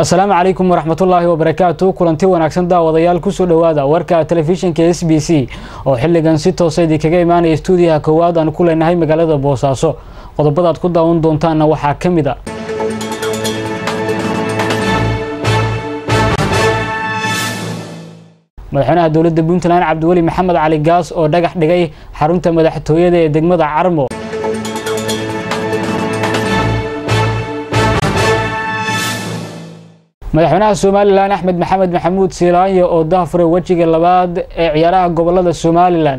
asalaamu calaykum waraxmatullaahi wabarakaatu kulanti wanaagsan daawadayaal kusoo dhowaada warka telefishinka s b c oo xilligan si toosa idinkaga imaanaya stuudiyaha koowaad aan ku leenahay magaalada boosaaso qodobadaad ku daawan doontaanna waxaa ka mid a madaxweynaha dowladda puntland cabdiweli maxamed cali gaas oo dhagax dhigay xarunta madaxtooyada ee degmada carmo madaxweynaha somalilan axmed maxamed maxamuud siilaanyo oo dahfuray wejiga labaad ee ciyaaraha gobolada somalilan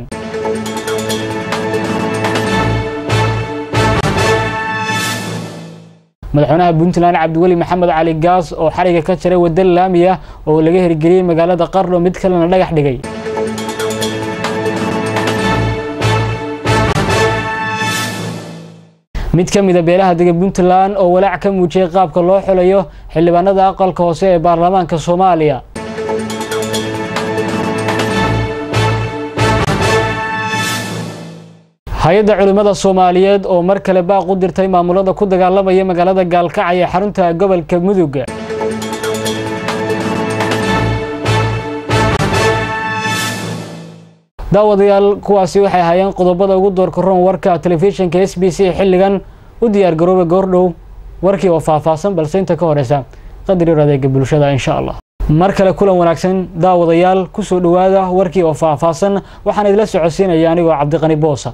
madaxweynaha puntland cabdiweli maxamed cali gaas oo xariga ka jaray wadda laami ah oo laga hirgeliyey magaalada qarno mid kalena dhagax dhigay mid ka mida beelaha dega puntland oo walaac ka muujiyey qaabka loo xulayo xildhibaanada aqalka hoose ee baarlamaanka soomaaliya hay-adda culimmada soomaaliyeed oo mar kale baaq u dirtay maamulada ku dagaalamaya magaalada gaalkacay ee xarunta gobolka mudug daawadayaal kuwaasi waxay ahaayeen qodobada ugu doorka roon warka telefishinka s b c xilligan u diyaar garooba goordhow warkii oo faahfaahsan balse inta ka horeysa qadar adeega bulshada insha allah mar kale kulan wanaagsan daawadayaal kusoo dhowaada warkii oo faahfaahsan waxaan idila socodsiinaya anigoo cabdiqani boosa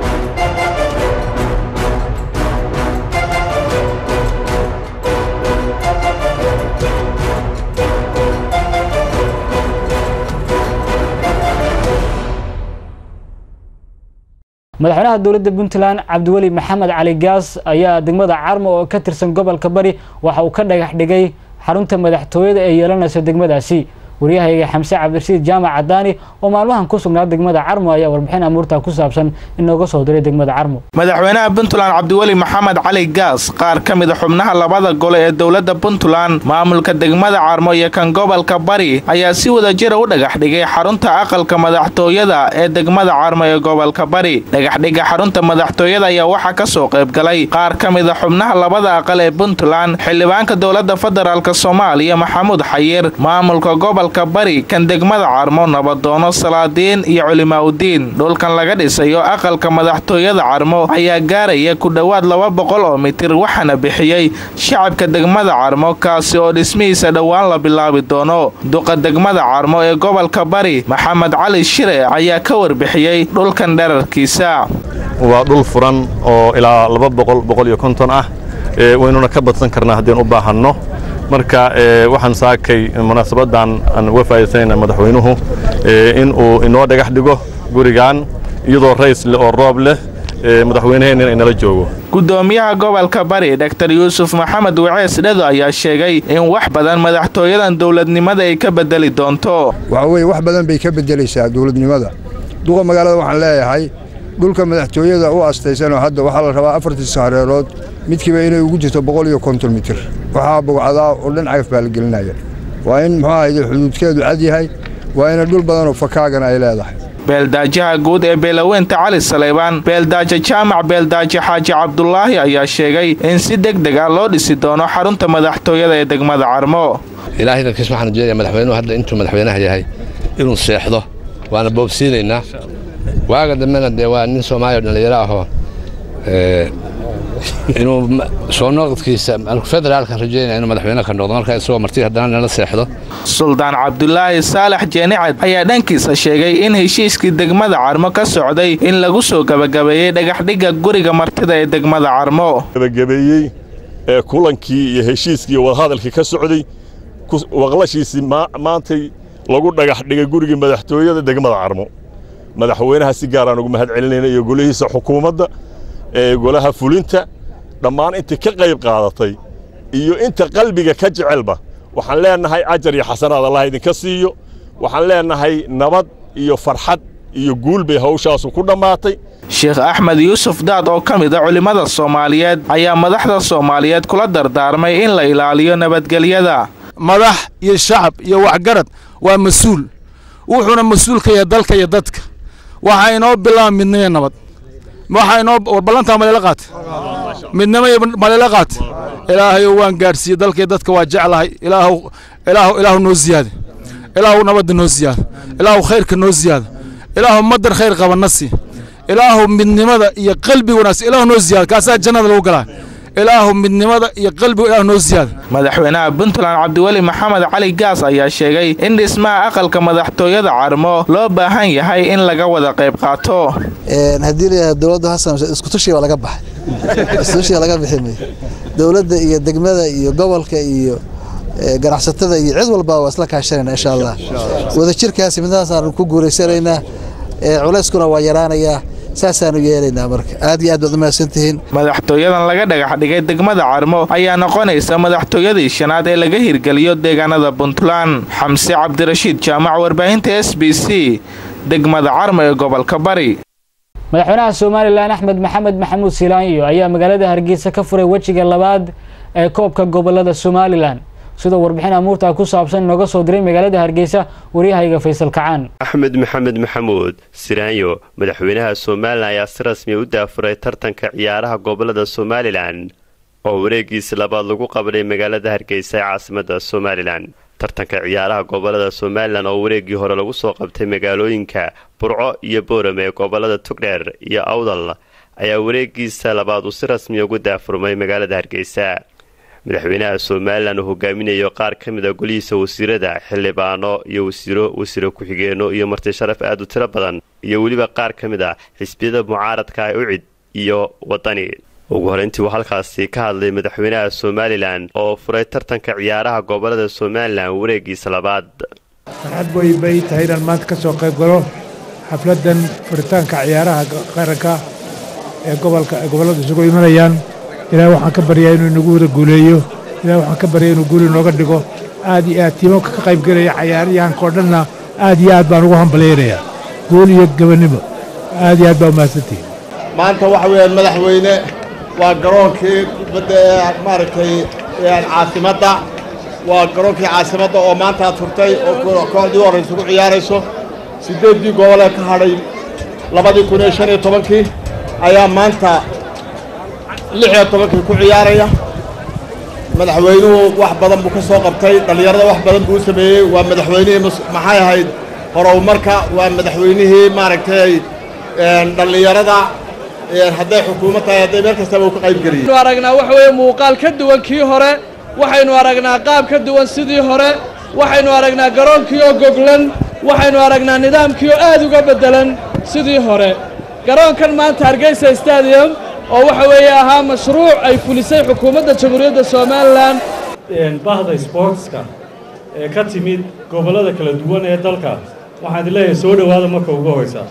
madaxweynaha dowladda puntland cabdiweli maxamed cali gaas ayaa degmada carmo oo ka tirsan gobolka bari waxa uu ka dhagax dhigay xarunta madaxtooyada ee yeelanaysa degmadaasi waryahayga xamse cabdirasiid jaamac cadaani oo maalmahan ku sugnaa degmada carmo ayaa warbixin amuurta ku saabsan inooga soo diray degmada carmo madaxweynaha puntland cabdiweli maxamed cali gaas qaar ka mida xubnaha labada gole ee dowladda puntland maamulka degmada carmo iyo kan gobolka bari ayaa si wadajira u dhagax dhigay xarunta aqalka madaxtooyada ee degmada carmo ee gobolka bari dhagaxdhiga xarunta madaxtooyada ayaa waxaa ka soo qaybgalay qaar ka mida xubnaha labada aqal ee puntland xildhibaanka dowladda federaalk soomaaliya maxamuud xayir maamulka gobol bari kan degmada carmo nabadoono salaadiin iyo culimaaudiin dhulkan laga dhisayo aqalka madaxtooyada carmo ayaa gaaraya ku dhowaad laba boqol oo mitir waxaana bixiyey shacabka degmada carmo kaasi oo dhismihiisa dhowaan la bilaabi doono duqa degmada carmo ee gobolka bari maxamed cali shire ayaa ka warbixiyey dhulkan dherarkiisa waa dhul furan oo ilaa laba boqol boqol iyo konton ah waynuna ka badsan karnaa haddeen u baahanno marka waxaan saakay munaasabadan aan uga faa'iidaysanayna madaxweynuhu in uu inoo dhagax dhigo gurigan iyadoo rays leh oo roob leh madaxweynaheenna inala joogo gudoomiyaha gobolka bari dor yuusuf maxamed wacees dhedo ayaa sheegay in wax badan madaxtooyadan dowladnimada ay ka bedeli doonto waxa weye wax badan bay ka beddelaysaa dowladnimada duqa magaalada waxaan leeyahay dhulka madaxtooyada u astaysanoo hadda waxaa la rabaa afartii saareerood midkiiba inay ugu jirto boqol iyo konton mitir waxaa bogcadaa oo dhan cagaf baa la gelinaya waa in muxuu ahayde xuduudkeedu cad yahay waa ina dhul badanoo fakaagana ay leedahay beeldaajaha guud ee beelaweynta cali saleybaan beeldaajo jaamac beeldaajo xaaji cabdulaahi ayaa sheegay in si deg deg ah loo dhisi doono xarunta madaxtooyada ee degmada carmo ilaahay dalkiis waxaan ujeedaya madaxweynuhu hadda intuu madaxweynaha yahay inuu seexdo waana boobsiinaynaa waaga dambena dee waa nin soomaaliya dhallinyaro ahoo inuu soo noqodkiisa federaalka rajeynaya inuu madaxweyne ka noqdo marka isagoo marti haddana nala seexdo suldaan cabdulaahi saalax jeenicad ayaa dhankiisa sheegay in heshiiskii degmada carmo ka socday in lagu soo gebagabeeyey dhagaxdhigga guriga martida ee degmada carmo gebagabeeyey ee kulankii iyo heshiiskii iyo wadahadalkii ka socday waqlashiisii maantay lagu dhagax dhigay gurigii madaxtooyada degmada carmo madaxweynaha si gaaraan ugu mahad celinayna iyo golihiisa xukuumadda ee golaha fulinta dhammaan intii ka qayb qaadatay iyo inta qalbiga ka jecelba waxaan leennahay ajar iyo xasanaad allah idinka siiyo waxaan leennahay nabad iyo farxad iyo guul bay hawshaasu ku dhammaatay sheekh axmed yuusuf daad oo ka mid a culimmada soomaaliyeed ayaa madaxda soomaaliyeed kula dardaarmay in la ilaaliyo nabadgelyada madax iyo shacab iyo waxgarad waa mas-uul wuxuuna mas-uul ka yahay dalka iyo dadka waxaa inoo bilaaba midnimo nabad waxaa inoo ballantaa malela qaat midnimo iyo malela qaat ilaahayow waan gaadhsiiyey dalkii dadka waa jeclahay ilaahu ilaahu ilaahu noo ziyaada ilaahu nabadda noo ziyaada ilaahu khayrka noo ziyaada ilaahu madar khayr qaba na sii ilaahu midnimada iyo qalbiga wanaagsan ilaahu noo ziyaada kaasaa jannada lagu galaa ilaahu midnimada iyo qalbiga ilaahu noo ziyaada madaxweynaha puntland cabdiweli maxamed cali gaas ayaa sheegay in dhismaha aqalka madaxtooyada carmo loo baahan yahay in laga wada qayb qaato haddii layahay dowladdu hasan iskutushiga laga baxay iskutushiga laga bixi mayo dowladda iyo degmada iyo gobolka iyo ganacsatada iyo cid walba waa isla kaashanayna insha allah wadajirkaasi midnahaasaan ku guuraysanaynaa culayskuna waa yaraanayaa saasaanu yeelaynaa marka aad iyo aad baad umahadsantihiin madaxtooyadan laga dhagax dhigay degmada carmo ayaa noqonaysa madaxtooyadii shanaad ee laga hirgeliyo deegaanada puntland xamse cabdirashiid jaamac warbaahinta s b c degmada carmo ee gobolka bari madaxweynaha somalilan axmed maxamed maxamuud silaanyo ayaa magaalada hargeysa ka furay wejiga labaad ee koobka gobolada somalilan sidoo warbixin amuurta ku saabsan inooga soo diray magaalada hargeysa waryahayga faysal kacaan axmed maxamed maxamuud siraanyo madaxweynaha somalilan ayaa si rasmiya u daafuray tartanka ciyaaraha gobolada somalilan oo wareegiisi labaad lagu qabday magaalada hargeysa ee caasimada somalilan tartanka ciyaaraha gobolada somalilan oo wareegii hore lagu soo qabtay magaalooyinka burco iyo boorame ee gobolada tugdheer iyo awdal ayaa wareegiisa labaad uu si rasmiya ugu daafurmay magaalada hargeysa madaxweynaha somalilan uu hogaaminayo qaar ka mid a golihiisa wasiirada xildhibaano iyo wasiiro wasiiro ku-xigeenno iyo marti sharaf aad u tiro badan iyo weliba qaar ka mid a xisbiyada mucaaradka ucid iyo wadani ugu horeyntii uu halkaasi ka hadlay madaxweynaha somalilan oo furay tartanka ciyaaraha gobolada somalilan wareegiisa labaad farxad way bay tahay inaan maanta ka soo qayb galo xafladdan furitaanka ciyaaraha qaranka ee gobolka gobolladu isugu imanayaan ilaahay waxaan ka baryaa inuu inagu wada guuleeyo ilahay waxaan ka baryaa inuu guuli nooga dhigo aad iyo aad tiimamka ka qayb gelaya cayaaryahanka oo dhanna aad iyo aad baan ugu hambalaynayaa guul iyo gabannimo aad iyo aad baa umahadsantihin maanta waxa weeyaan madaxweyne waa garoonkii kubadda ee maaragtay caasimadda waa garoonkii caasimadda oo maanta aad furtay oo kooxdii horraysa ku ciyaarayso siddeeddii gobolee ka hadhay labadii kun iyo shan iyo tobankii ayaa maanta lix iyo tobankii ku ciyaaraya madaxweynuhu wax badan buu ka soo qabtay dhallinyarada wax badan buu u sameeyey waa madaxweynihii maxay ahayd horumarka waa madaxweynihii maaragtay dhallinyarada hadday xukuumad tahay hadday meel kastaba uu ka qayb geliyey waxaynu aragnaa waxa weeye muuqaal ka duwan kii hore waxaynu aragnaa qaab ka duwan sidii hore waxaynu aragnaa garoonkii oo goglan waxaynu aragnaa nidaamkii oo aad uga beddelan sidii hore garoonkan maanta hargeysa stadium oo waxa weeye ahaa mashruuc ay fulisay xukuumadda jamhuuriyadda somalilan bahda sboortska ee ka timid gobollada kala duwan ee dalka waxaan idin leeyahay soo dhowaada marka ugu horeysa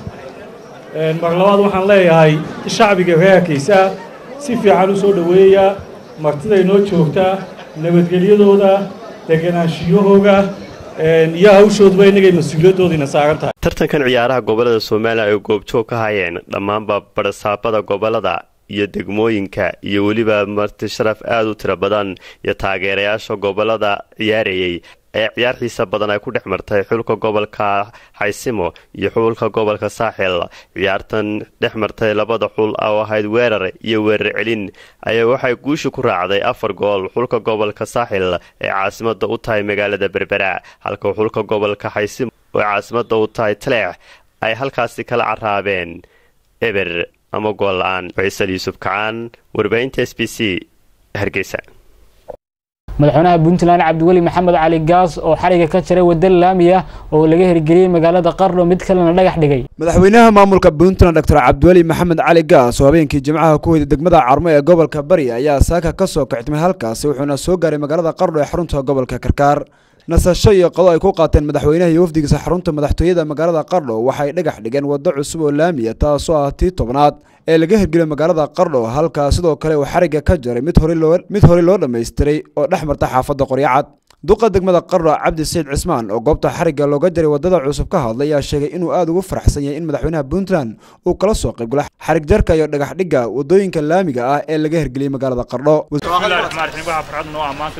mar labaad waxaan leeyahay shacbiga reerkiisa si fiican u soo dhoweeya martiday noo joogtaa nabadgelyadooda deganaanshiyahooga iyo hawshoodba innagay mas-uuliyaddoodiina saaran tahay tartankan ciyaaraha gobolada somalilan ay goobjoog ka hayeen dhammaanba barasaabada gobolada iyo degmooyinka iyo weliba marti sharaf aad u tiro badan iyo taageerayaasha gobolada ciyaarayay ee ciyaar xiisa badan ay ku dhex martay xulka gobolka xaysimo iyo xulka gobolka saaxil ciyaartan dhex martay labada xul oo ahayd weerar iyo weerar celin ayaa waxay guusha ku raacday afar gool xulka gobolka saaxil ee caasimada u tahay magaalada berbera halka xulka gobolka xaysimo oo caasimada u tahay taleex ay halkaasi kala caraabeen eber ama gool la-aan faysal yuusuf kacaan warbaahinta s b c hargeysa madaxweynaha puntland cabdiweli maxamed cali gaas oo xariga ka jiray wadda laami ah oo laga hirgeliyey magaalada qardho mid kalena dhagax dhigay madaxweynaha maamulka puntland doctor cabdiweli maxamed cali gaas oo habeenkii jimcaha ku hoyday degmada carmo ee gobolka bari ayaa saaka ka soo kictimay halkaasi wuxuuna soo gaaray magaalada qardho ee xarunta gobolka karkaar nasasho iyo qodo ay ku qaateen madaxweynaha iyo wafdigiisa xarunta madaxtooyada magaalada qardho waxay dhagax dhigeen waddo cusub oo laamiya taasoo ah tii tobnaad ee laga hirgeliyay magaalada qardho halkaa sidoo kale uu xarigga ka jaray mid horey loo dhammaystiray oo dhex marta xaafadda qoryacad duqa degmada qardho cabdi sayd cismaan oo goobta xarigga looga jaray waddada cusub ka hadlay ayaa sheegay inuu aad ugu faraxsan yahay in madaxweynaha puntland uu kala soo qaybgalo xarig jarka iyo dhagax dhigga waddooyinka laamiga ah ee laga hirgeliyey magaalada qardho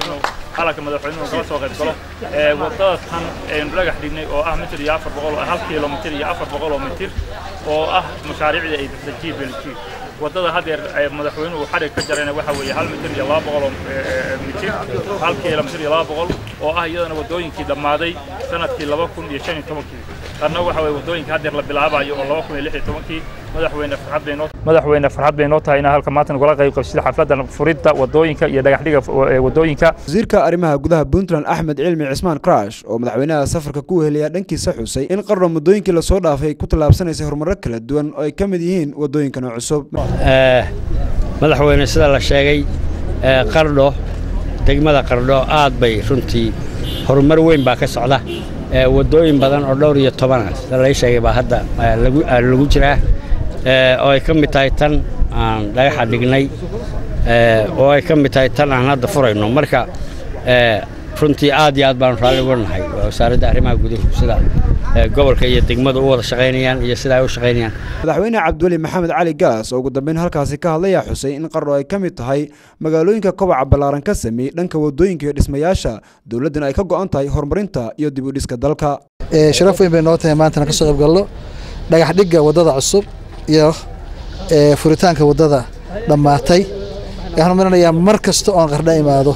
halka madaxweynuhu kala soo qayb galo waddada tan aynu dhagax dhignay oo ah mitir iyo afar boqol hal kilomitir iyo afar boqol oo mitir oo ah mashaariicda ay bixisa g b l g waddada haddeer madaxweynuhu xarig ka jarayna waxa weeye hal mitir iyo laba boqol oo mitir hal kilomitir iyo laba boqol oo ah iyadana waddooyinkii dhammaaday sanadkii laba kun iyo shan iyo tobankii qarna waxa weeye waddooyinka haddeer la bilaabayo oo laba kun iyo lix iyo tobankii madaxweyne farxad bay noo madaxweyne farxad bay noo tahay inaan halka maanta nagula qayb qabsida xafladdan furidda waddooyinka iyo dhagaxdhiga waddooyinka wasiirka arrimaha gudaha puntland axmed cilmi cismaan crash oo madaxweynaha safarka ku weheliya dhankiisa xusay in qarno muddooyinkii lasoo dhaafay ku tallaabsanaysay horumarro kala duwan oo ay ka mid yihiin waddooyinkan oo cusub madaxweyne sida la sheegay qardho degmada qardho aad bay runtii horumar weyn baa ka socda waddooyin badan oo dhowr iyo tobanah sida lai sheegay baa hadda lagu jiraa oo ay ka mid tahay tan aan dhagaxa dhignay oo ay ka mid tahay tan aan hadda furayno marka runtii aad iyo aad baanu raalli uga nahay wasaaradda arrimaha guduhu sida gobolka iyo degmadu u wada shaqaynayaan iyo sida ay u shaqaynayaan madaxweyne cabdiweli maxamed cali gaas oo ugu dambeyn halkaasi ka hadlayaa xusay in qardho ay ka mid tahay magaalooyinka kobaca ballaaran ka sameeyey dhanka waddooyinka iyo dhismayaasha dowladdana ay ka go'an tahay horumarinta iyo dib u dhiska dalka sharaf weyn bay noo tahay maantana ka soo qayb galno dhagax dhigga waddada cusub iyo furitaanka waddada dhammaatay waxaan marinayaa mar kasta oon qardha imaado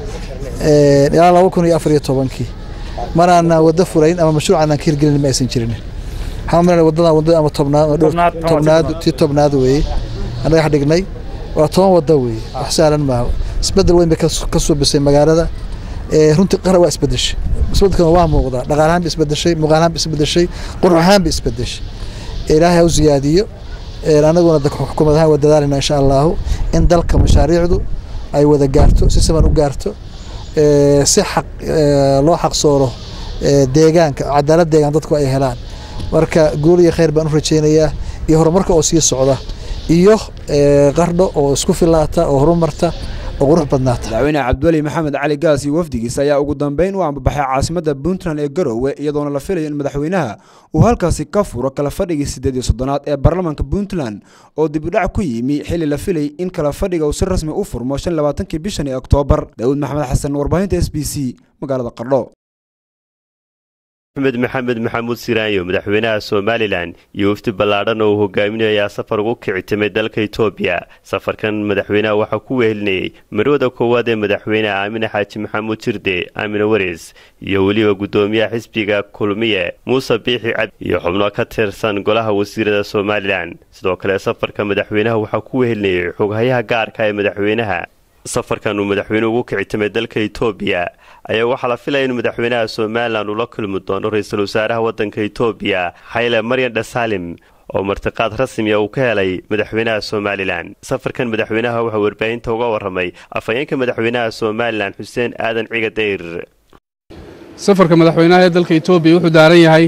ilaa laba kun iyo afar iyo tobankii maraana waddo furayn ama mashruuc aanan ka hirgelin ma aysan jirin waxaan marinaya waddadan waddo ama tobnaad tobnaad tii tobnaad weeye aan dhagax dhignay waa toban waddo weeye wax sahlan maaha isbeddel weyn bay ka suubisay magaalada runtii qara waa isbeddeshay isbeddelkana waa muuqdaa dhaqaalahaan ba isbeddeshay muuqaalahaan ba isbeddeshay qurux ahaan ba isbeddeshay ilaahay ha u ziyaadiyo anaguna xukuumad ahaan waa dadaalina insha allahu in dalka mashaariicdu ay wada gaarto si siman u gaarto si xaq loo xaqsooro deegaanka cadaalad deegaan dadku ay helaan marka guul iyo khayr baan u rajaynayaa iyo horumarka oo sii socda iyo qardho oo isku filaata oo horumarta oo qurux badnaata madaxweyne cabdiweli maxamed cali gaas iyo wafdigiisa ayaa ugu dambeyn u ambabaxay caasimadda puntland ee garowe iyadoona la filayo in madaxweynaha uu halkaasi ka furo kala fadhigii siddeed iyo soddonaad ee baarlamaanka puntland oo dib u dhac ku yimi xilli la filayay in kala fadhiga uu si rasmi u furmo shan labaatankii bishan ee oktoobar daawud maxamed xasan warbaahinta s b c magaalada qardho axmed maxamed maxamuud siraanyo madaxweynaha somalilan iyo wafdi ballaadhan oo uu hogaaminayo ayaa safar ugu kicitimay dalka etoobiya safarkan madaxweynaha waxaa ku wehelinayey marwada koowaad ee madaxweyneha aamine xaaji maxamuud jirde aamine waris iyo weliba guddoomiyaha xisbiga kulmiye muuse biixi cad iyo xubno ka tirsan golaha wasiirada somalilan sidoo kale safarka madaxweynaha waxaa ku wehelinayay xoghayaha gaarka ee madaxweynaha safarkan uu madaxweynuhu ugu kicitimay dalka etoobiya ayaa waxaa la filaya in madaxweynaha somalilan uu la kulmi doono ra-iisul wasaaraha waddanka etoobiya xayle maryan dhasalim oo martiqaad rasmiya uu ka helay madaxweynaha somalilan safarkan madaxweynaha waxaa warbaahinta uga warramay afhayeenka madaxweynaha somalilan xuseen aadan ciga dayr safarka madaxweynaha ee dalka etoobiya wuxuu daaran yahay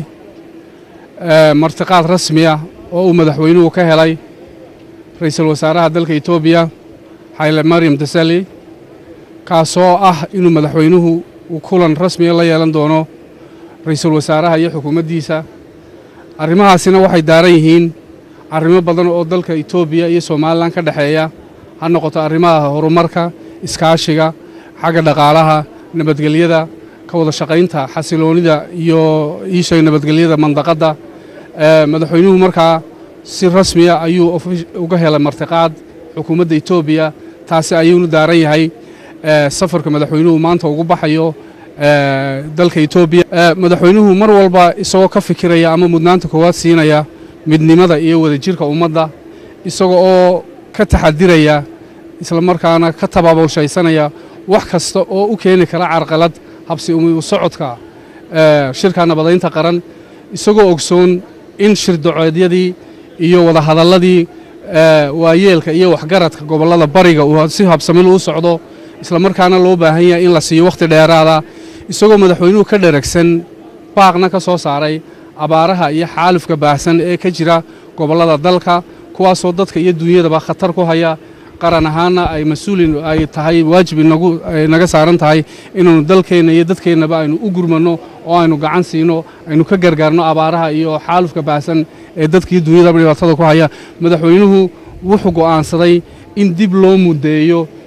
martiqaad rasmiya oo uu madaxweynuhu ka helay ra-iisul wasaaraha dalka etoobiya xayle maryam dasali kaasoo ah inuu madaxweynuhu uu kulan rasmiya la yeelan doono ra-iisul wasaaraha iyo xukuumaddiisa arrimahaasina waxay daaran yihiin arrimo badan oo dalka etoobiya iyo somalilan ka dhexeeya ha noqoto arrimaha horumarka iskaashiga xagga dhaqaalaha nabadgelyada ka wada shaqaynta xasiloonida iyo iisheeg nabadgelyada mandaqadda madaxweynuhu markaa si rasmiya ayuu uga helay martiqaad xukuumadda etoobiya taasi ayuunu daaran yahay safarka madaxweynuhu maanta ugu baxayo dalka etoobiya madaxweynuhu mar walba isagoo ka fikiraya ama mudnaanta koowaad siinaya midnimada iyo wadajirka ummadda isaga oo ka taxadiraya isla markaana ka tabaabulshaysanaya wax kasta oo u keeni kara carqalad habsi u socodka shirka nabadaynta qaran isagoo ogsoon in shirdaceedyadii iyo wadahadalladii waayeelka iyo waxgaradka gobollada bariga uu si habsamil u socdo isla markaana loo baahan yahay in la siiyo wakhti dheeraada isagoo madaxweynuhu ka dheragsan baaqna ka soo saaray abaaraha iyo xaalufka baahsan ee ka jira gobollada dalka kuwaasoo dadka iyo duunyadaba khatar ku haya qaran ahaanna ay mas-uulin ay tahay waajib inagu naga saaran tahay inaanu dalkeenna iyo dadkeennaba aynu u gurmanno oo aynu gacan siino aynu ka gargaarno abaaraha iyo xaalufka baahsan ee dadkaiyo duunyadaba dhibaatada ku haya madaxweynuhu wuxuu go'aansaday in dib loo muddeeyo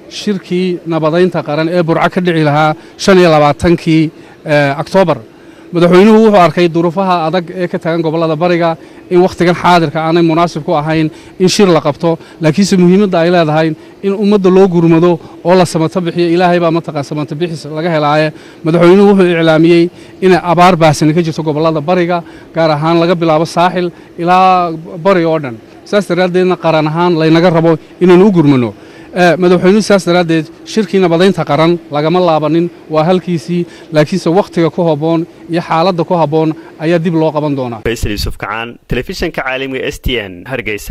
shirkii nabadaynta qaran ee burco ka dhici lahaa shan iyo labaatankii oktoobar madaxweynuhu wuxuu arkay duruufaha adag ee ka tagan gobollada bariga in wakhtigan xaadirka aanay munaasib ku ahayn in shir la qabto laakiinse muhiimadda ay leedahay in ummadda loo gurmado oo la samato bixiyo ilaahay baa mataqaan samato bixis laga helaaye madaxweynuhu wuxuu iclaamiyey inay abaar baahsani ka jirto gobollada bariga gaar ahaan laga bilaabo saaxil ilaa bari oo dhan saas daraaddeedna qaran ahaan laynaga rabo inaynu u gurmano madaxweynuhu saas daraaddeed shirkii nabadaynta qaran lagama laabanin waa halkiisii laakiinse wakhtiga ku habboon iyo xaaladda ku habboon ayaa dib loo qaban doonaa faysal yuusuf kacaan telefishanka caalamiga s t n hargeysa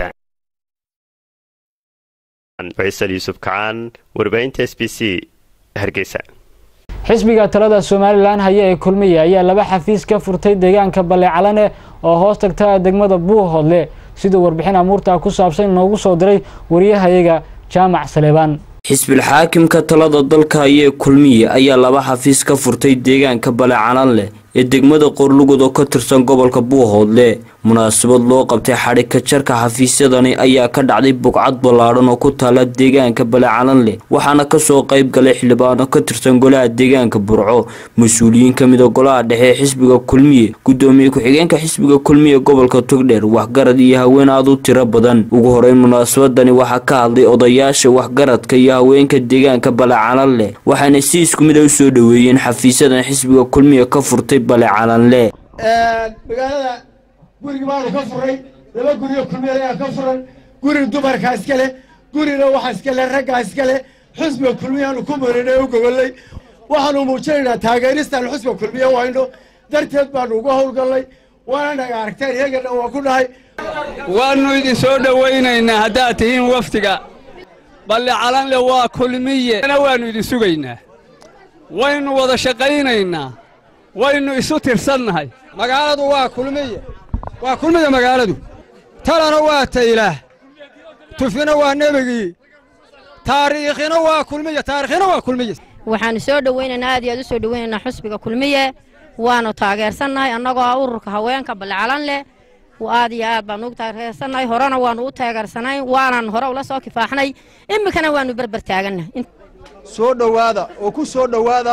faysal yuusuf kacaan warbaahinta s b c hargeysa xisbiga talada somalilan haya ee kulmiye ayaa laba xafiis ka furtay deegaanka balecalane oo hoos tagta degmada buuhoodle siduu warbixin amuurtaa ku saabsan inoogu soo diray wariyahayaga jaamac saleebaan xisbilxaakimka talada dalka ayee kulmiye ayaa laba xafiis ka furtay deegaanka balecalan leh ee degmada qorlugud oo ka tirsan gobolka buuhoodle munaasabad loo qabtay xadhigka jarka xafiisyadani ayaa ka dhacday bugcad ballaadhan oo ku taala deegaanka balecalan leh waxaana kasoo qayb galay xildhibaano ka tirsan golaha deegaanka burco mas-uuliyiin ka mida golaha dhexe ee xisbiga kulmiye gudoomiye ku-xigeenka xisbiga kulmiye gobolka togdheer waxgarad iyo haween aad u tiro badan ugu horeyn munaasabadani waxaa ka hadlay odayaasha waxgaradka iyo haweenka deegaanka balecalan leh waxaana si isku mid a usoo dhaweeyeen xafiisyadan xisbiga kulmiye ka furtay balecalan leh magaalada gurigi baanu ka furay laba guriyo kulmiya ayaa ka furan guri dumarkaa iska leh gurina waxaa iska leh raggaa iska leh xusbiga kulmiyaanu ku marinay u gogollay waxaanu muujinaynaa taageeristaan xusbiga kulmiya wayno darteed baanu uga howlgallay waana naga aragteen iyagana waa ku dhahay waannu idin soo dhowaynaynaa haddaad tihiin waftiga balle calanle waa kulmiye na waannu idin sugaynaa waynu wada shaqaynaynaa waynu isu tirsannahay magaaladu waa kulmiye waa kulmiya magaaladu talana waa taylaah tufina waa nebigii taariikhina waa kulmiye taarikhina waa kulmiye waxaanu soo dhowaynaynaa aad iyo aad u soo dhowaynaynaa xusbiga kulmiye waanu taageersannahay annagoo ah ururka haweenka balcalan leh aad iyo aad baanu ugu taageersannahay horena waanu u taageersanayn waanan hore ula soo kifaaxnay iminkana waanu berber taagannahay soo dhowaada oo ku soo dhowaada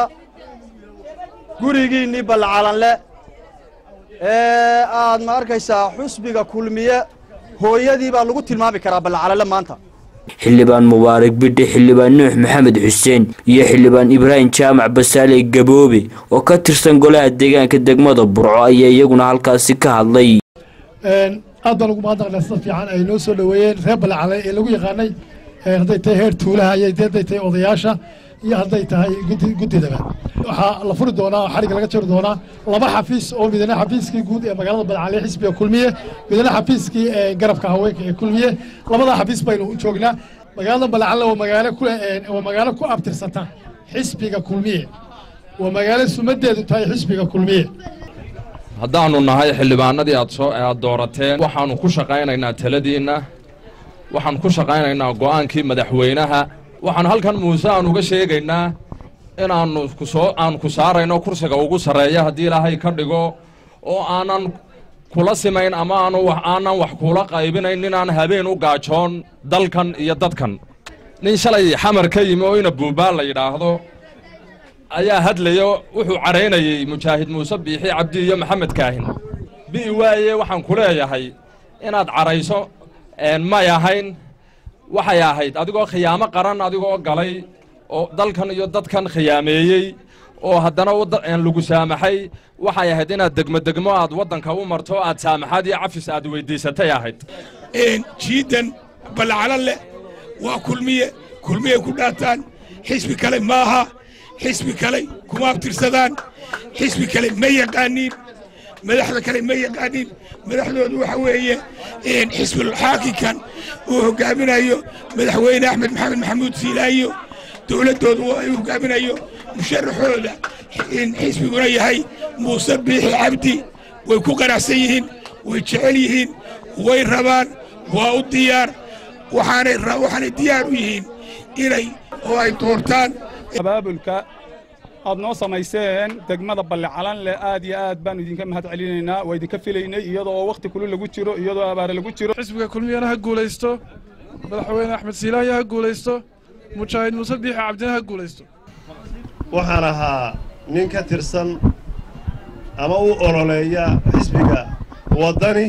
gurigiinnii balcalanle ee aad ma arkaysaa xusbiga kulmiye hooyadii baa lagu tilmaami karaa balcalanle maanta xildhibaan mubaarak bidhi xildhibaan nuux maxamed xuseen iyo xildhibaan ibraahim jaamac basaale gaboobe oo ka tirsan golaha deegaanka degmada burco ayaa iyaguna halkaasi ka hadlay aad baan ugu mahadnaqnaa sida fiican ay noo soo dhoweeyeen reer balacale ee lagu yaqaanay hadday tahay heer tuulaha iyo hadday tahay odayaasha iyo hadday tahay guddidaba waxaa la furi doonaa xarigga laga jari doonaa laba xafiis oo midna xafiiskii guud ee magaalada balcale xisbiga kulmiye midna xafiiskii garabka haweenka ee kulmiye labada xafiis baynu u joognaa magaalada balcale waa magaalo ku waa magaalo ku abtirsata xisbiga kulmiye waa magaalo sumadeedu tahay xisbiga kulmiye haddaannu nahay xildhibaanadii aad soo aad doorateen waxaannu ku shaqaynaynaa taladiinna waxaan ku shaqaynaynaa go'aankii madaxweynaha waxaan halkan muuse aan uga sheegaynaa inaannu kusoo aan ku saarayno kursiga ugu sarreeya haddii ilaahay ka dhigo oo aanan kula simayn ama aanu aanan wax kuula qaybinayn inaan habeen u gaajoon dalkan iyo dadkan nin shalay xamar ka yimi oo ina buubaan la yidhaahdo ayaa hadlaya wuxuu cadhaynayey mujaahid muuse biixi cabdi iyo maxamed kaahin bi'i waaye waxaan ku leeyahay inaad cadhayso may ahayn waxay ahayd adigoo khiyaamo qaran adigoo galay oo dalkan iyo dadkan khiyaameeyey oo haddana lagu saamaxay waxay ahayd inaad degmo degmo aad waddanka u marto aad saamaxaad iyo cafis aad weyddiisatay ahayd jiidan balcalan leh waa kulmiye kulmiyey ku dhaataan xisbi kale maaha xisbi kale kuma abtirsadaan xisbi kale ma yaqaaniin madaxda kale ma yaqaaniin madaxdoodu waxa weeye xisbulxaakinkan uu hogaaminayo madaxweyne axmed maxamed maxamuud siilaayo dowladdoodu ay hogaaminayo musharaxooda xisbiguna yahay muuse biixi cabdi way ku qanacsan yihiin way jecel yihiin way rabaan waa u diyaar waxaanay waxaanay diyaar u yihiin inay oo ay doortaan abaabulka aad noo samayseen degmada ballecalan leh aad iyo aad baanu idinka mahad celinaynaa waa idinka filaynay iyadoo wakhti kulu lagu jiro iyadoo abaare lagu jiro xisbiga kulmiyana ha guulaysto madaxweyne axmed siilaayo ha guulaysto mujaahid muuse biixi cabdina ha guulaysto waxaan ahaa nin ka tirsan ama u ololeeya xisbiga waddani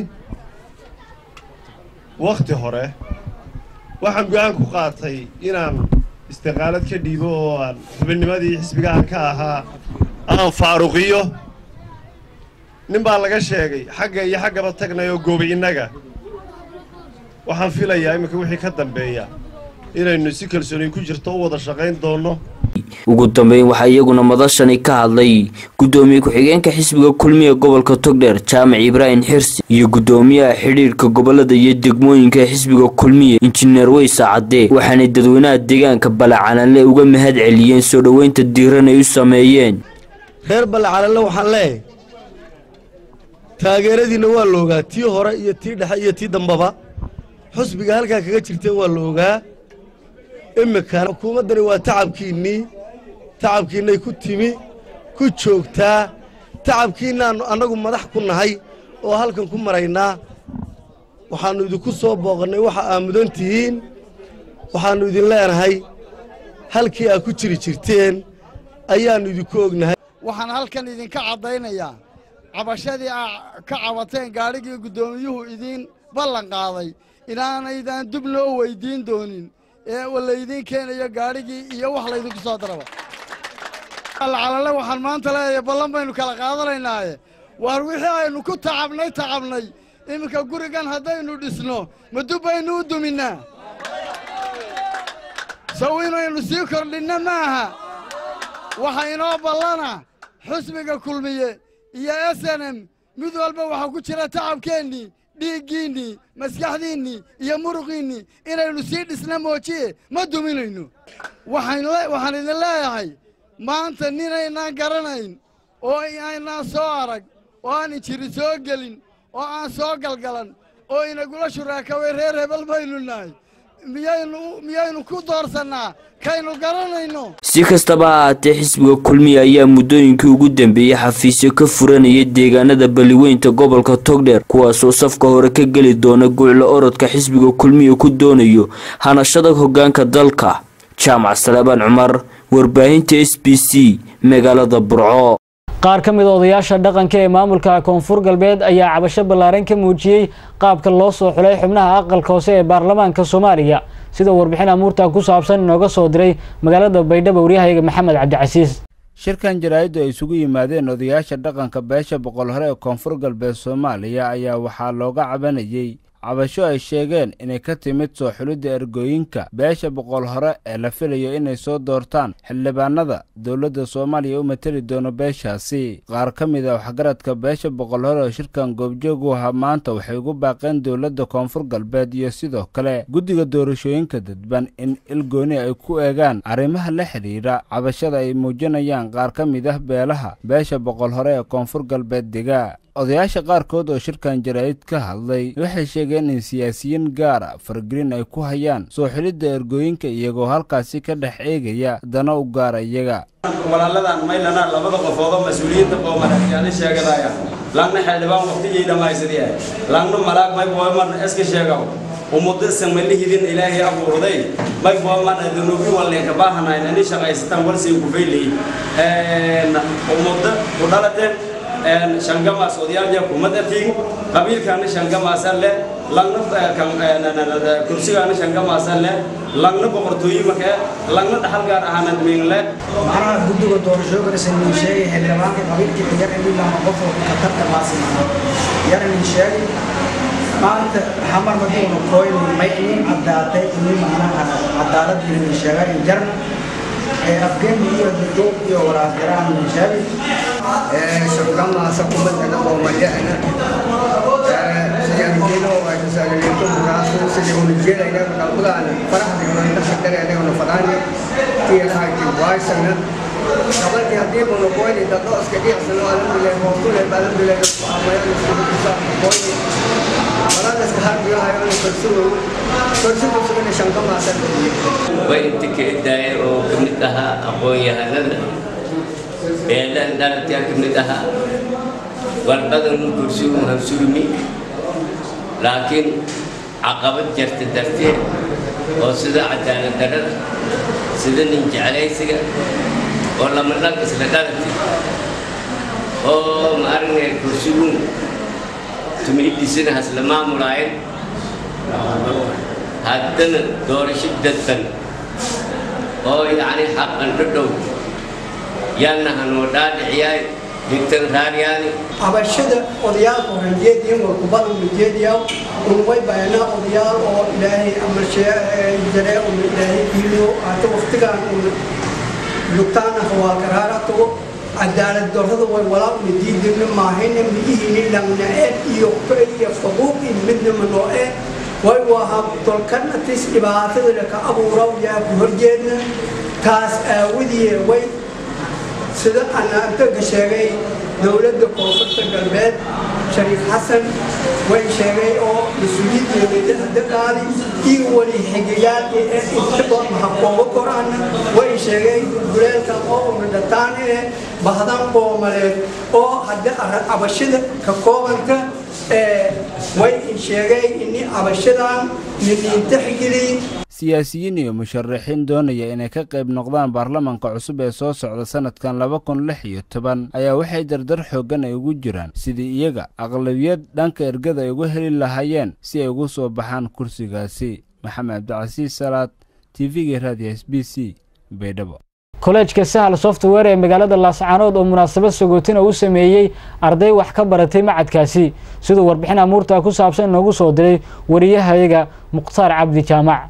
wakhti hore waxaan go'aan ku qaatay inaan istiqaalad ka dhiibo oo aan xubinnimadii xisbigahan ka ahaa aan faaruqiyo nin baa laga sheegay xagga iyo xaggaba tagnay oo goobi innaga waxaan filayaa iminka wixii ka dambeeya inaynu si kalsooni ku jirto u wada shaqayn doonno ugu dambeyn waxaa iyaguna madashani ka hadlay guddoomiye ku-xigeenka xisbiga kulmiya gobolka togdheer jaamac ibraahim xirsi iyo guddoomiyaha xidhiirka gobolada iyo degmooyinka ee xisbiga kulmiya injineer weysa cadde waxaanay dadweynaha deegaanka balacananle uga mahad celiyeen soo dhoweynta diiran ay u sameeyeen reer balacananle waxaan leeyahay taageeradiinna waa la ogaa tii hore iyo tii dhexe iyo tii dambaba xusbiga halkaa kaga jirteen waa la ogaa imminkan xukuumaddani waa tacabkiinnii tacabkiinnay ku timi ku joogtaa tacabkiinnaannu annagu madax ku nahay oo halkan ku maraynaa waxaannu idinku soo booqannay waxa aa mudan tihiin waxaannu idin leenahay halkii aa ku jiri jirteen ayaannu idinku ognahay waxaan halkan idinka caddaynayaa cabashadii aa ka cabateen gaadhigii guddoomiyuhu idiin ballan qaaday inaanaydan dib noo weyddiin doonin ee laydiin keenayo gaadhigii iyo wax laydinku soo daraba alcalalle waxaan maanta leeyahay ballan baynu kala qaadanaynaaye waar wixii aynu ku tacabnay tacabnay iminka gurigan haddaynu dhisno ma dub baynu u duminnaa saw inaynu sii kordhinna maaha waxa inoo ballana xusbiga kulmiye iyo s n m mid walba waxaa ku jira tacabkeennii dhiiggiinnii maskaxdiinnii iyo muruqiinnii inaynu sii dhisna moojiye ma duminayno waxaan idin leeyahay maanta ninaynaan garanayn oo aynaan soo arag oo aan injiri soo gelin oo aan soo galgalan oo inagula shuraakaway reer hebel baynu nahay miyaynu ku doorsannaa kaynu garanayno si kastaba ha ahaatee xisbiga kulmiya ayaa muddooyinkii ugu dambeeyey xafiisyo ka furanayay deegaanada balliweynta gobolka togdheer kuwaasoo safka hore ka geli doona guuclo orodka xisbiga kulmiya ku doonayo hanashada hoggaanka dalka jaamac salebaan cumar warbaahinta s b c magaalada burco qaar ka mid a odayaasha dhaqanka ee maamulka koonfur galbeed ayaa cabasho ballaaran ka muujiyey qaabka loo soo xulay xubnaha aqalka hoose ee baarlamaanka soomaaliya sida warbixin amuurta ku saabsan inooga soo diray magaalada baydhabo waryahayga maxamed cabdicasiis shirkan jaraa'iddu ay isugu yimaadeen odayaasha dhaqanka beesha boqol hore ee koonfur galbeed soomaaliya ayaa waxaa looga cabanayey cabasho ay sheegeen inay ka timid soo xulidda ergooyinka beesha boqol hore ee la filayo inay soo doortaan xildhibaanada dowladda soomaaliya u mateli doono beeshaasi qaar ka mid a waxgaradka beesha boqol hore oo shirkan goobjoog u ahaa maanta waxay ugu baaqeen dowladda koonfur galbeed iyo sidoo kale guddiga doorashooyinka dadban in ilgooni ay ku eegaan arrimaha la xidhiidha cabashada ay muujinayaan qaar ka mid ah beelaha beesha boqol hore ee koonfur galbeed dega odayaasha qaarkood oo shirkan jaraa'id ka hadlay waxay sheegeen in siyaasiyiin gaara faragelin ay ku hayaan soo xilidda ergooyinka iyagoo halkaasi ka dhex eegaya dana u gaara iyaga walaaladan maylana labada qofoodoo mas-uuliyiinta qoomadaxyaani sheegadaya langna xildhibaan waqtigii dhammaysadiyah langna malaag may booman iska sheegaw ummadda samalihidin ilaahay abuurday may booman adunubi wallenka baahanayna ni shaqaysataan walsii ku fayliyi ummadda ku dhalateen shangamaas odayaalja kumadatiin qabiilkaana shangamaasa le langna kursigaana shangamaasa le langna boqortooyimaka langna dhaxal gaar ahaanad miinle macnaha guddiga doorashooyinkaas nin sheegay xildhibaanka qabiilkii xigar in lama qof oo khatarta maasima yar nin sheegay maanta xamar maduuna kooyn may in caddaatay in macnaha cadaalad nin sheegay in jarna ee afgeen iyo dugdug iyo walaasgaraan nin sheegay shaqamaasa kumadana oo mayana siyaamkiino ay tasaaliyeeto muraasu sidii unu jeedayna qalbadaana faraxda ina shaqadeena unu fadaani tiyaha ki waysana qabalki haddii unu qoyni daddo iska dhiicsano alhamdulillah hoostule alhamdulillah amayaan isku bisa qoyni walaal iska harbiyo hayo unu kalsugo kalsugo sugana shaqamaasa way inta ka edaaya oo ka mid ahaa aqoon-yahanada beelahan dhalantaa ka mid ahaa warqadan kursigu hansurmi laakiin caqabad jarta darteed oo sida cadaalad darrada sida nin jeclaysiga oo lama dhag isla dhalati oo ma aragnay kursigun tumiidisina hasla maamulaayen haddana doorasho dadban oo yacni xaqan dhadhow yaalna hanoo dhaadhiciyaay digtan raaryaani abashada odayaalka horanjeediyan warkubada unajeediyaa unway bayanaa odayaal oo ilaahay amarjare una ilaahay diiliyo hata waqtigaan una lugtaana hawaalkaraara tago cadaalad darrada way walaa una diidina maahayna midihini langna ee iyo iyo faquuq iyo midna manoo ee way wahaa dolkanatis dhibaatada ka abuura yaa ku horjeedna taas aawadiye way sida anaantaga sheegay dowladda koonfurta galbeed shariif xasan way sheegay oo mas-uuliyiinta daqaadi iyo wali xigayaal ee intaba mahakoobo korana way sheegay duleelkan oo una dhataan ee bahdan qoomaleed oo hadda cabashada ka koobanta way sheegay ini cabashadan niniintaxgeliy siyaasiyiin iyo musharaxiin doonaya inay ka qayb noqdaan baarlamanka cusub ee soo socda sanadkan laba kun lix iyo toban ayaa waxay dardar xooggan ay ugu jiraan sidii iyaga aqlabiyad dhanka ergada ay uga heli lahaayeen si ay ugu soo baxaan kursigaasi maxamed cabdicasiis salaad t v-ga raadiyo s b c baydhabo kolleejka sahal software ee magaalada laascaanood oo munaasabad sagootina u sameeyey arday wax ka baratay macadkaasi siduu warbixin amuurta ku saabsan inoogu soo diray wariyahayaga mukhtaar cabdi jaamac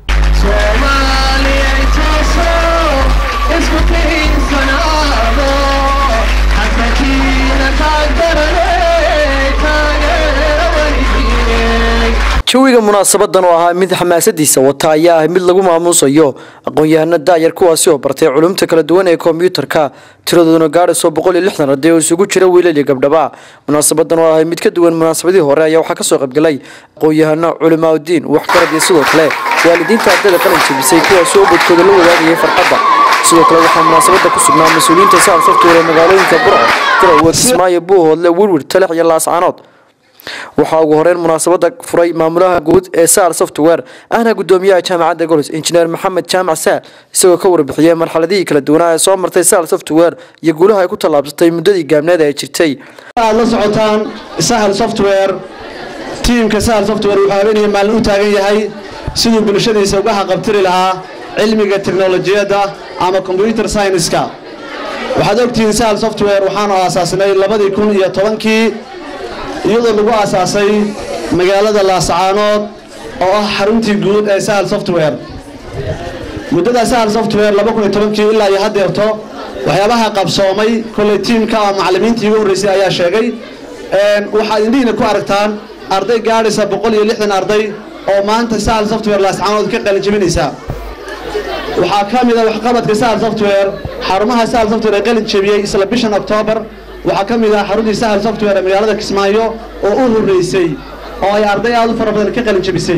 jawiga munaasabadan oo ahaa mid xamaasadiisa wata ayaa ah mid lagu maamuusayo aqoon-yahano daayar kuwaasi oo bartay culumta kala duwan ee kombyuutarka tiradooduna gaadhaysoo boqol iyo lixdan arday oo isugu jira wiilal iyo gabdhaba munaasabadan oo ahay mid ka duwan munaasabadii hore ayaa waxaa kasoo qaybgalay aqoon-yahano culimaauddiin waxgarad iyo sidoo kale waalidiinta ardayda qalin jebisay kuwaasi oo badkooda la wadaagayay farxadda sidoo kale waxaa munaasabada ku sugnaa mas-uuliyiinta sahal software ee magaalooyinka burco garowe kismaayo buuhoodle wirwir talex iyo laascaanood waxaa ugu horeyn munaasabada furay maamulaha guud ee sahal software ahna gudoomiyaha jaamacadda golis injineer maxamed jaamac saal isagoo ka warbixiyey marxaladihii kala duwanaa ee soo martay sahal software iyo guulaha ay ku tallaabsatay muddadii gaabneed ee jirtay aad la socotaan sahal software tiimka sahal software wuxuu habeenaya maalin u taagan yahay siduu bulshadiisa uga haqabtiri lahaa cilmiga teknolojiyadda ama combyuter scienska waxaad ogtihiin sahal software waxaanu aasaasnay labadii kun iyo tobankii iyadoo lagu aasaasay magaalada laascaanood oo ah xaruntii guud ee sahal software muddada sahal software laba kun iyo tobankii ilaa iyo haddeerto waxyaabaha qabsoomay kolley tiimka ama macallimiintii ugu horreysay ayaa sheegay waxaad indhihiina ku aragtaan arday gaadhaysa boqol iyo lixdan arday oo maanta sahal software laascaanood ka qalinjebinaysa waxaa ka mid a waxqabadka sahal software xarumaha sahal software ee qalin jebiyey isla bishan oktoobar waxaa ka mid ah xaruntii sahal software ee magaalada kismaayo oo u horreysay oo ay arday aad u fara badan ka qalin jebisay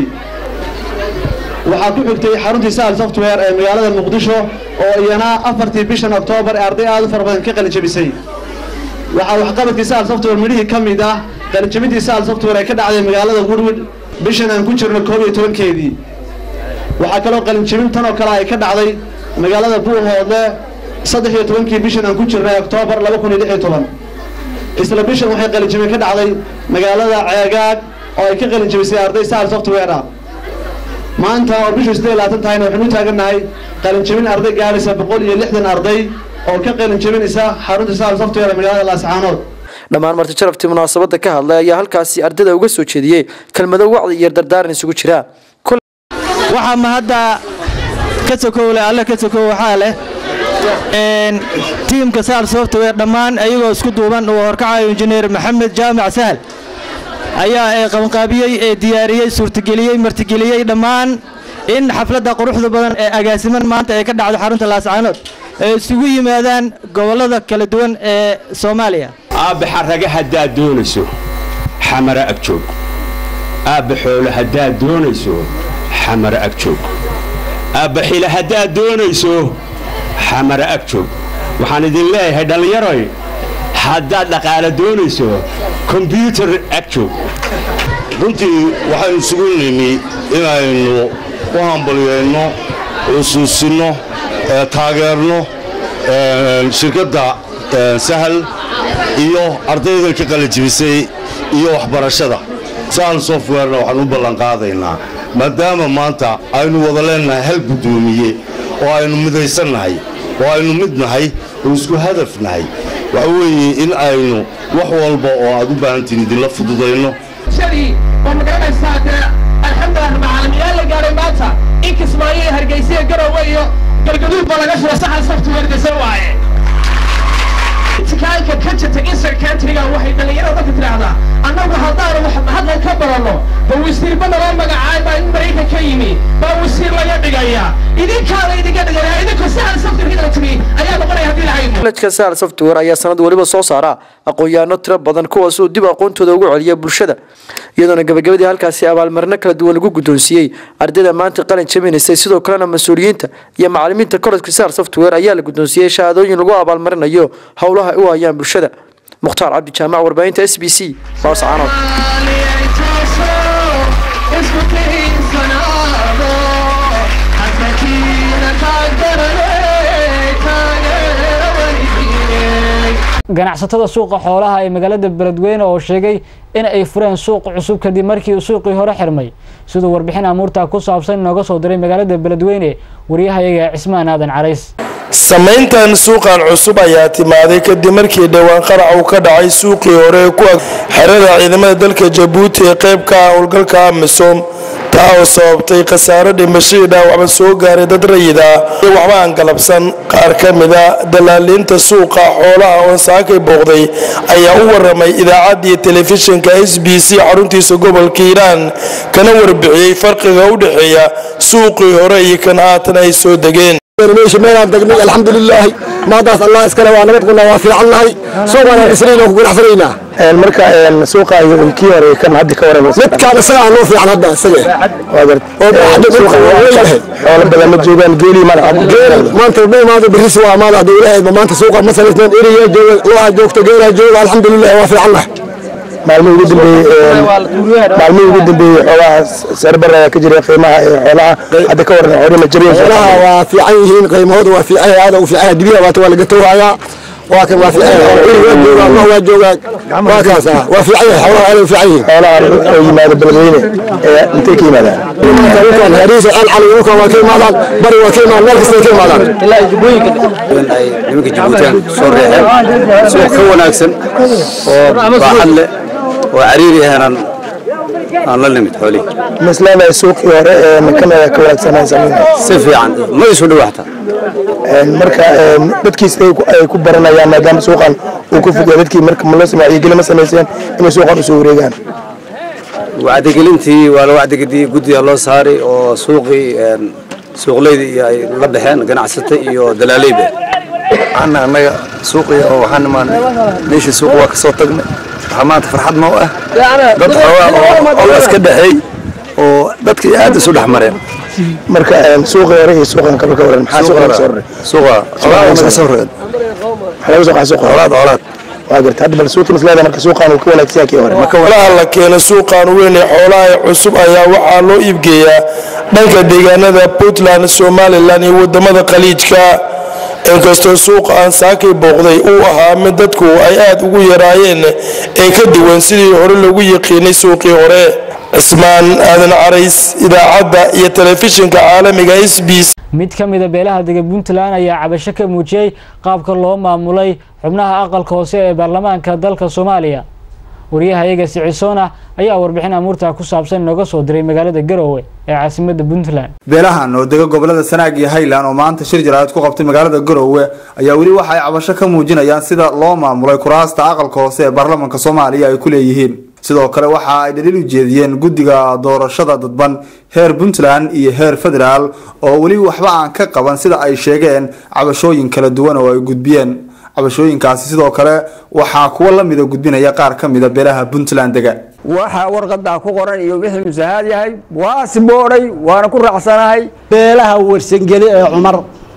waxaa ku xigtay xaruntii sahal software ee magaalada muqdisho oo iyana afartii bishan oktoobar ee arday aad u fara badan ka qalin jebisay waxaa waxqabadkii sahal software midhihii ka mid ah qalinjebintii sahal software ee ka dhacday magaalada woodwood bishan aan ku jirno koob iyo tobankeedii waxaa kaloo qalinjebin tan oo kale ay ka dhacday magaalada buuhoodle saddex iyo tobankii bishan aan ku jirnay oktoobar laba kun iyo lix iyo toban isla bishan waxay qalinjebin ka dhacday magaalada ceegaag oo ay ka qalinjebisay arday sahal software ah maanta oo bishu siddeed iyo labaatan tahayna waxaynu u taagannahay qalinjebin arday gaadhaysa boqol iyo lixdan arday oo ka qalinjebinaysa xarunta sahal software ee magaalada laascaanood dhammaan marti jarabtii munaasabada ka hadlay ayaa halkaasi ardayda uga soo jeediyey kelmado wacdi iyo dardaaran isugu jira waxaa mahadda ka sokowle alle ka sokow waxaa leh tiimka sahal software dhammaan ayagoo isku duuban uu horkacayo injineer maxamed jaamac sahal ayaa ee qabanqaabiyey ee diyaariyey suurtageliyey martigeliyey dhammaan in xafladda quruxda badan ee agaasiman maanta ay ka dhacdo xarunta laascaanood ay isugu yimaadaan gobollada kala duwan ee soomaaliya aabbe xarraga haddaad doonayso xamara agjoog aabbe xoolo haddaad doonayso xamara agjoog aabbe xila haddaad doonayso xamara agjoog waxaan idin leeyahay dhallinyaroy haddaad dhaqaale doonayso kombyuutar agjoog runtii waxaynu isugu nimi inaynu u u hambalyayno xusuusinno taageerno shirkadda sahal iyo ardaydan ka qalajibisay iyo waxbarashada sahal softwarena waxaan u ballanqaadaynaa maadaama maanta aynu wada leennahay hal guddoomiye oo aynu midaysannahay oo aynu mid nahay oo isku hadaf nahay waxa weeye in aynu wax walba oo aad u baahantihin idinla fududayno oo magaranaysaa dee alxamdulilah macaalimiyaal la gaaray maanta in kismaayo iyo hargeysa iyo garowe iyo galgaduud ba laga shiro saxal software dese waaye tikaalka ka jirta insert countryga waxay dhallinyarada dadka tidhaahdaa annagu haddaanu wax hadlan ka baranno ba wasiirba naloo magacaay baa in maraykan ka yimi baa wasiir laga dhigaya idinkaana idinka dhigaya idinku saxal software hidal timi ayaa noqonaya haddii lahayd manhajka sahal software ayaa sanad waliba soo saara aqoon-yahanno tiro badan kuwaas oo dib aqoontooda ugu celiya bulshada iyadoona gabagabadii halkaasi abaalmarino kala duwan lagu guddoonsiiyey ardayda maanta qalin jabinaysay sidoo kalena mas-uuliyiinta iyo macalimiinta koledjka sahal software ayaa la guddoonsiiyey shahaadooyin lagu abaalmarinayo howlaha ay u hayaan bulshada mukhtaar cabdi jaamac warbaahinta s b c baarsacaanood ganacsatada suuqa xoolaha ee magaalada beledweyne oo sheegay in ay fureen suuq cusub kadib markii suuqii hore xirmay siduu warbixin amuurtaa ku saabsan inooga soo diray magaalada beledweyne waryahayaga cismaan aadan carays samayntan suuqan cusub ayaa timaaday kadib markii dhowaan qarac uu ka dhacay suuqii hore ee ku ag xerada ciidamada dalka jabuuti ee qayb ka ah howlgalka amisom taa oo sababtay khasaaro dhimashadii dhaawacba soo gaaray dad rayid ah iyo waxba aan galabsan qaar ka mida dalaaliinta suuqa xoolaha oo saakay booqday ayaa u waramay idaacaddii telefishinka s b c xaruntiisa gobolka hiiraan kana warbixiyey farqiga u dhexeeya suuqii hore iyo kan haatan ay soo degeen meesha meelaan degnay alxamdulilaahi maadaas allah iskale waa nabad qulna waa fiican nahay suuqaan dhisnayn oo ku ganacsanaynaa marka suuqa kii hore kan hadda ka waran midkaan isaga noo fiican hadda isaga xoolo badan ma joogaan geeli ma maanta ma imaado berris waa maada hadda ilaahay maanta suuqa ma samaysneen eriya jooga looha joogta geelaa jooga alxamdulilah waa fiican nahay maalmihii ugu dambeeyey maalmihii ugu dambeeyey xoolaha sarbar ayaa ka jiray qiimaha ee xoolaha hadda ka waran xoolaha ma jariyan xoolaha waa fiican yihiin qiimahooda waa fiican yahay aada u fiican yahay dibiya waata waa laga towrayaa waa kan waa fiican yahay iri waa joogaa ma waa joogaa waa kaas ah waa fiican yahay xoolaha aada u fiican yihiin xoolaha oo yimaada beledweyne ee intay ka yimaadaan dhulkan hariisa aan cali dhulkan waa ka imaadaan bari waa ka imaadaan meel kasta ka imaadaan ilaa jubbooyinka ay nimanka jabuutaan soo reexeen suuq ka wanaagsan oo baaxad leh oo cariiri ahaanan aan la nimid xoolihi maslaamay suuqii hore ee makamada ka wanaagsanaan sameynay si fiican ma isu dhow xataa marka dadkiis ay ku baranayaan maadaama suuqan uu ku fogyaa dadkii marka ma loo sameeyo geli ma samayseen inay suuqan usoo wareegaan wacdigelintii waa la wacdigediyey guddiga loo saaray oo suuqii suuqleyda iyo ay la baxeen ganacsata iyo dalaaleyba ana annaga suuqii oo waxaan imaanay meeshii suuq waa kasoo tagnay waxaa maanta farxad noo ah dad xoogaa oo olas ka dhexeey oo dadkii aad isu dhex mareen marka suuqii hore iyo suuqan kale ka waran maxaa suuqa soo raray suuqa xoolaha ka soo raray xoolaha soo qaxay suuqa xoolaha xoolaha waa garta hadda bal suuqii maslada marka suuqan uu ka wanaagsan yahay kii hore xoolaha la keeno suuqan weyn ee xoolaha ee cusub ayaa waxaa loo iibgeeyaa dhanka deegaanada puntland somalilan iyo wadamada khaliijka inkastoo suuqa aan saakay booqday uu ahaa mid dadku ay aad ugu yaraayeen ee ka duwan sidii hore lagu yiqiinay suuqii hore cismaan aadan carays idaacadda iyo telefishinka caalamiga s b c mid ka mida beelaha dega puntland ayaa cabasho ka muujiyey qaabka loo maamulay xubnaha aqalka hoose ee baarlamaanka dalka soomaaliya wariyahayaga sicisoona ayaa warbixin amuurta ku saabsan inooga soo diray magaalada garowe ee caasimada puntland beelahan oo dega gobolada sanaag iyo highland oo maanta shir jaraa'id ku qabtay magaalada garowe ayaa weli waxa ay cabasho ka muujinayaan sida loo maamulay kuraasta aqalka hoose ee baarlamaanka soomaaliya ay ku leeyihiin sidoo kale waxa ay dhaliil u jeediyeen guddiga doorashada dadban heer puntland iyo heer federaal oo weli waxba aan ka qaban sida ay sheegeen cabashooyin kala duwan oo ay gudbiyeen cabashooyinkaasi sidoo kale waxaa kuwa lamida gudbinaya qaar ka mida beelaha puntland dega waxa warqadaa ku qoran iyo wixii musahaad yahay waa siboodhay waana ku raacsanahay beelaha warsangeli ee cumar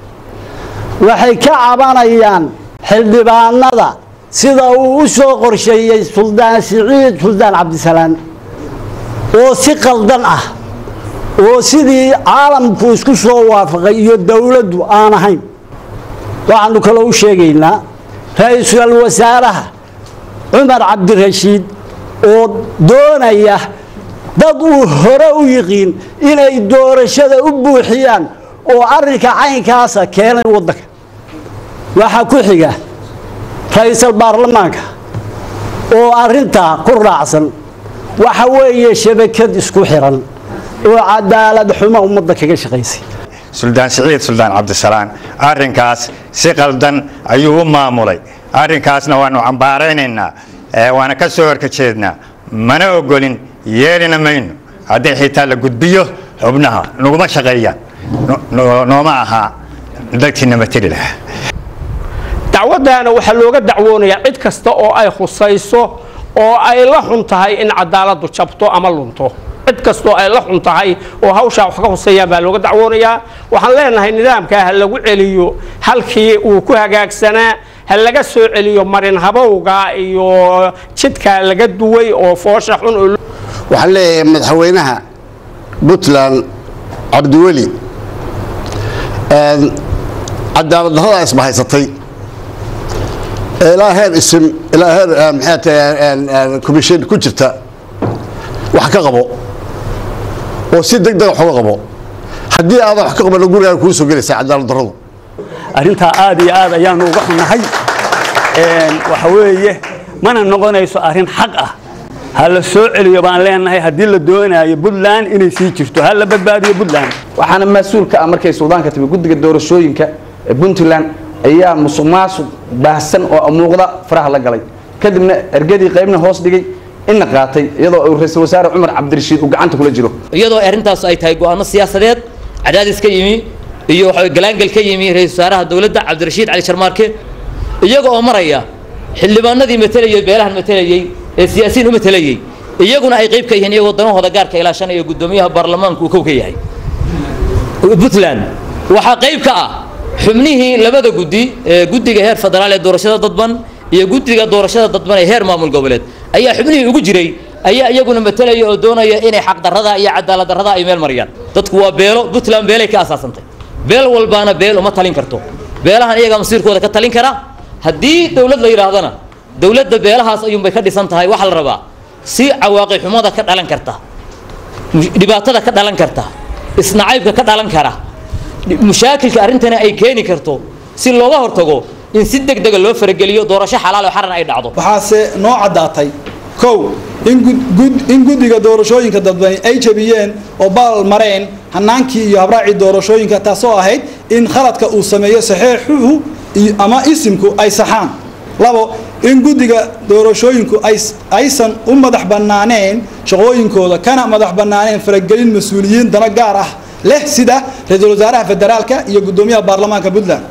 waxay ka cabanayaan xildhibaanada sida uu u soo qorsheeyey suldaan siciid suldaan cabdisalaan oo si qaldan ah oo sidii caalamku isku soo waafaqay iyo dowladdu aan ahayn waxaanu kaloo u sheegaynaa ra-iisul wasaaraha cumar cabdirashiid oo doonaya dad uu hore u yiqiin inay doorashada u buuxiyaan oo arrinka caynkaasa keenay waddanka waxaa ku xiga ra-iisul baarlamaanka oo arrintaa ku raacsan waxa weeye shabakad isku xiran oo cadaalad xumo ummadda kaga shaqaysay suldaan siciid suldaan cabdisalaan arrinkaas si qaldan ayuu u maamulay arrinkaasna waanu cambaaraynaynaa waana ka soo horkajeednaa mana ogolin yeelina mayno haddii xitaa la gudbiyo xubnaha naguma shaqeeyaan nooma ahaa dadkiina mateli lahaa dacwaddaana waxaa looga dacwoonayaa cid kasta oo ay khusayso oo ay la xun tahay in cadaaladdu jabto ama lunto cid kastoo ay la xun tahay oo hawshaa wax ka huseeyaan baa looga dacwoonayaa waxaan leenahay nidaamkaa ha lagu celiyo halkii uu ku hagaagsanaa ha laga soo celiyo marin habowga iyo jidkaa laga duway oo foosha xun oo waxaan leeyahay madaxweynaha puntland cabdiweli cadaalad darrada isbahaysatay ilaa heer isim ilaa heer maxay tahay commission ku jirta wax ka qabo oo si deg dega wax uga qabo haddii aadan wax ka qabanna gurigaan kuu soo gelaysaa cadaalad darradu arrintaa aad iyo aad ayaanu uga xunnahay waxa weeye mana noqonayso arrin xaq ah ha la soo celiyo baan leenahay haddii la doonayo puntland inay sii jirto ha la badbaadiyo puntland waxaana mas-uul ka ah markay suldaanka timi guddiga doorashooyinka ee puntland ayaa musuq maasuq baahsan oo muuqda faraha la galay kadibna ergadii qaybna hoos dhigay inna qaatay iyadoo uu ra-iisul wasaare cumar cabdirashiid uu gacanta kula jiro iyadoo arrintaas ay tahay go'aano siyaasadeed cadaadis ka yimi iyo waxa galaangal ka yimi ra-iisul wasaaraha dowladda cabdirashiid cali sharmaarke iyaga oo maraya xildhibaanadii matelayay beelahan matelayey ee siyaasiyiin u matelayey iyaguna ay qayb ka yihiin iyagoo danahooda gaarka ilaashanaya guddoomiyaha baarlamaanku uu kow ka yahay puntland waxaa qayb ka ah xubnihii labada guddi ee guddiga heer federaal ee doorashada dadban iyo guddiga doorashada dadban ee heer maamul goboleed ayaa xubnihii ugu jiray ayaa iyaguna matalaya oo doonaya inay xaqdarrada iyo cadaalad darrada ay meel mariyaan dadku waa beelo puntland beelay ka asaasantay beel walbaana beel uma talin karto beelahan iyagaa masiirkooda ka talin kara haddii dowlad la yidhaahdana dowladda beelahaas ayuunbay ka dhisan tahay waxaa la rabaa si cawaaqi xumada ka dhalan karta dhibaatada ka dhalan karta isnacaybka ka dhalan kara mushaakilka arrintana ay keeni karto si looga hortago in si deg dega loo farageliyo doorasho xalaal oo xaran ay dhacdo waxaase noo caddaatay kow in guddiga doorashooyinka dadbani ay jabiyeen oo baal mareen hanaankii iyo habraacii doorashooyinka taasoo ahayd in khaladka uu sameeyo saxeexuhu ama isimku ay saxaan labo in guddiga doorashooyinku aysan u madax bannaaneen shaqooyinkooda kana madax bannaaneen faragelin mas-uuliyiin dano gaar ah leh sida ra-iisul wasaaraha federaalka iyo guddoomiyaha baarlamaanka puntland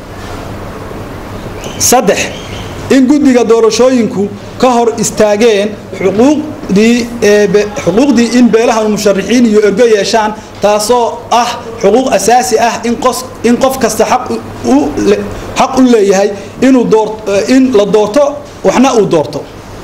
saddex in guddiga doorashooyinku ka hor istaageen xuquuqdii xuquuqdii in beelahan musharixiin iyo ergo yeeshaan taasoo ah xuquuq asaasi ah in qos in qof kasta xaq u xaq u leeyahay inuu door in la doorto waxna uu doorto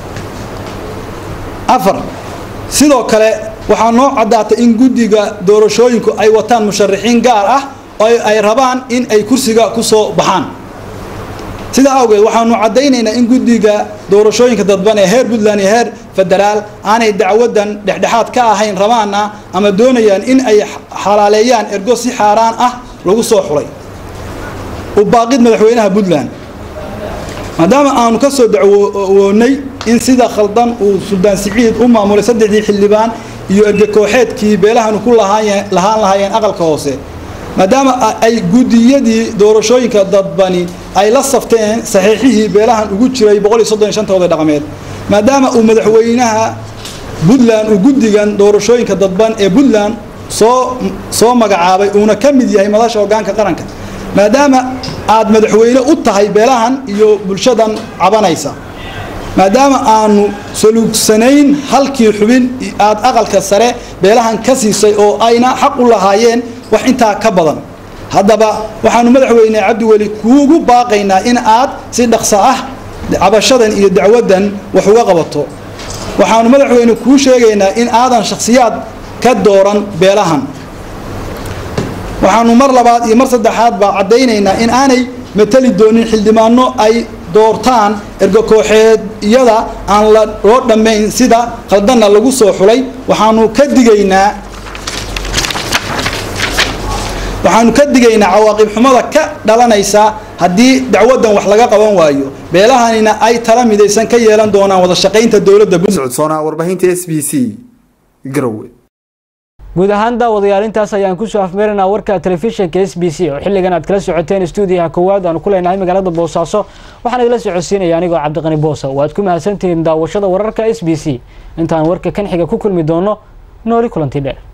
afar sidoo kale waxaa noo caddaatay in guddiga doorashooyinku ay wataan musharixiin gaar ah oo ay rabaan in ay kursiga ku soo baxaan sidaa awgeed waxaanu caddaynaynaa in guddiga doorashooyinka dadban ee heer puntland iyo heer federaal aanay dacwadan dhexdhexaad ka ahayn rabaana ama doonayaan in ay xalaaleeyaan ergo si xaaraan ah lagu soo xulay u baaqid madaxweynaha puntland maadaama aanu ka soo dacwoonay in sida khaldan uu suldaan siciid u maamulay saddexdii xildhibaan iyo erge kooxeedkii beelahanu ku lahaan lahaayeen aqalka hoose maadaama ay guddiyadii doorashooyinka dadbani ay la safteen saxiixihii beelahan ugu jiray tooda dhaqameed maadaama uu madaxweynaha puntland uu guddigan doorashooyinka dadban ee puntland soo soo magacaabay uuna ka mid yahay madasha hogaanka qaranka maadaama aad madaxweyne u tahay beelahan iyo bulshadan cabanaysa maadaama aanu saluugsanayn halkii xubin aad aqalka sare beelahan ka siisay oo ayna xaq u lahaayeen wax intaa ka badan haddaba waxaanu madaxweyne cabdiweli kuugu baaqaynaa in aad si dhaqso ah cabashadan iyo dacwadan wax uga qabato waxaanu madaxweyne kuu sheegaynaa in aadan shakhsiyaad ka dooran beelahan waxaanu mar labaad iyo mar saddexaadba caddaynaynaa in aanay matali doonin xildhibaano ay doortaan ergo kooxeedyada aan la loo dhammayn sida khaldanna lagu soo xulay waxaanu ka digaynaa waxaanu ka digaynaa cawaaqib xumada ka dhalanaysa haddii dacwadan wax laga qaban waayo beelahanina ay tala midaysan ka yeelan doonaan wada shaqaynta dowladda socodsoona warbaahinta s b c garowe guud ahaan daawadayaal intaas ayaan kusoo afmeeraynaa warka telefishinka s b c oo xilligan aad kala socoteen stuudiyaha koowaad aanu ku leenahay magaalada boosaaso waxaan idila socodsiinaya anigoo cabdiqani boosa waad ku mahadsantihiin daawashada wararka s b c intaan warka kan xiga ku kulmi doono nooli kulanti dheer